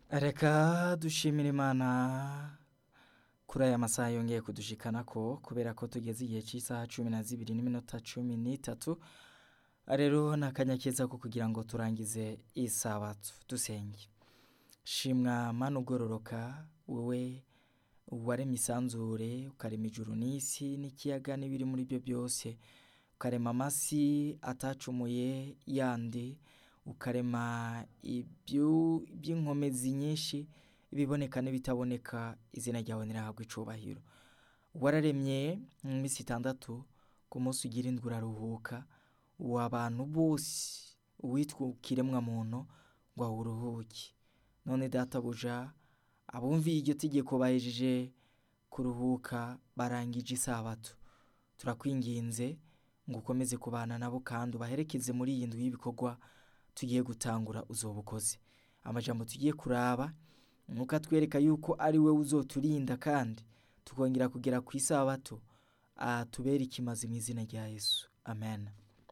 Reka dushimire Imana kuri aya masaha yongeye kudushikanako kubera ko tugeze igihe cy'isaha cumi na zibiri n'iminota cumi n'itatu rero ni akanya keza ko kugira ngo turangize isabato dusenge shimwa mana ugororoka wowe waremye isanzure ukarema ijuru n'isi n'ikiyaga n'ibiri muri byo byose ukarema amasi atacumuye yandi ukarema ibyu- iby'inkomezi nyinshi ibiboneka n'ibitaboneka izina ryawe nirahabwa icubahiro wararemye mu minsi itandatu ku munsi ugira indwi uraruhuka uwa abantu bose uwitwa ikiremwa muntu ngo awuruhuke none databuja abumviye iryo tegeko bahejeje kuruhuka barangije isabato turakwinginze ngo ukomeze kubana nabo kandi ubaherekeze muri iyi ndwi y'ibikorwa tugiye gutangura uzoba ukoze amajambo tugiye kuraba nuko atwereka yuko ari we uzoturinda kandi tukongera kugera ku isabato atubere ikimazi mu izina rya yesu amen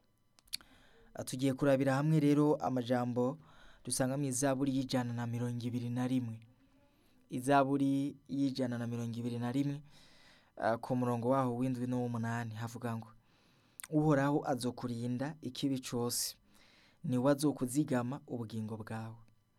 Ah, tugiye kurabira hamwe rero amajambo dusanga mu izaburi y'ijana na mirongo ibiri na rimwe izaburi y'ijana na mirongo ibiri na rimwe ah, ku murongo waho w'indwi n'uw'umunani havuga ngo uhoraho azokurinda ikibi cose niwe azokuzigama ubugingo bwawe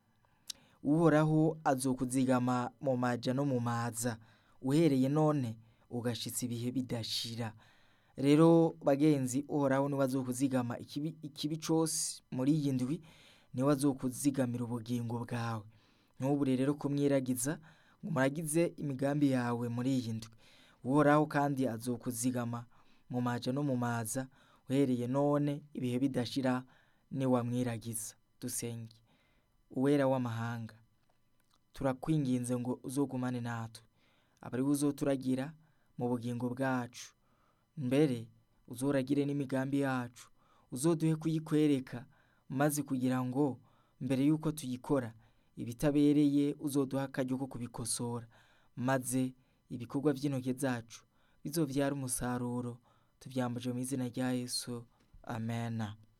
uhoraho azokuzigama mu maja no mu maza uhereye none ugashitsa ibihe bidashira rero bagenzi uhoraho niwe azokuzigama ikibi, ikibi cose muri iyi ndwi niwe azokuzigamira ubugingo bwawe ntubure rero kumwiragiza ngo muragize imigambi yawe muri iyi ndwi uhoraho kandi azokuzigama mu maja no mu maza uhereye none ibihe bidashira niwamwiragiza dusenge uwera w'amahanga turakwinginze ngo uzogumane natwe abari uzoturagira mu bugingo bwacu mbere uzoragire n'imigambi yacu uzoduhe kuyikwereka maze kugira ngo mbere y'uko tuyikora ibitabereye uzoduha akaryo ko kubikosora maze ibikorwa by'intoke zacu bizovyara umusaruro tuvyambuje mu izina rya yesu amena